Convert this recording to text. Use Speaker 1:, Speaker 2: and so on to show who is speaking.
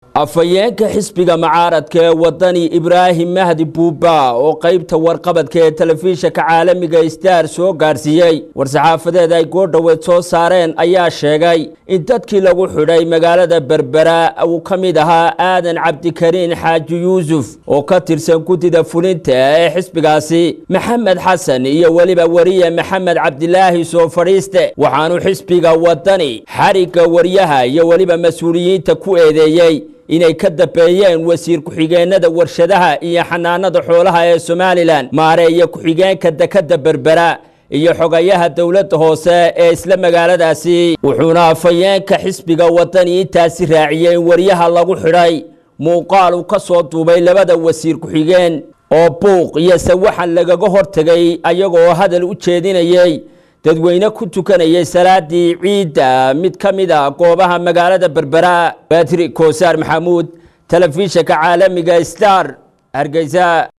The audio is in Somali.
Speaker 1: afhayeenka xisbiga mucaaradka ee wadani ibraahim mahdi buuba oo qaybta warqabadka ee telefishinka caalamiga star soo gaarsiiyey war-saxaafadeed ay goordhoweed soo saareen ayaa sheegay in dadkii lagu xidhay magaalada berbera uu ka mid ahaa aadan cabdikariin xaaji yuusuf oo ka tirsan guddida fulinta ee xisbigaasi maxamed xasan iyo weliba wariye maxamed cabdilaahi soo fadhiiste waxaanu xisbiga wadani xarigga waryaha iyo weliba mas-uuliyiinta ku eedeeyey inay ka dambeeyeen wasiir ku-xigeenada warshadaha iyo xanaanada xoolaha ee somalilan maareeya ku-xigeenka dekadda berbera iyo xogayaha dowladda hoose ee isla magaaladaasi wuxuuna afhayeenka xisbiga wadani intaasi raaciyey in waryaha lagu xidhay muuqaal uu ka soo duubay labada wasiir ku-xigeen oo buuq iyo sawaxan lagaga hortegay ayagoo hadal u jeedinayey dadweyne ku tukanayay salaadii ciidda mid ka mid a goobaha magaalada berbera batri koosaar maxamuud telefishinka caalamiga star hargeysa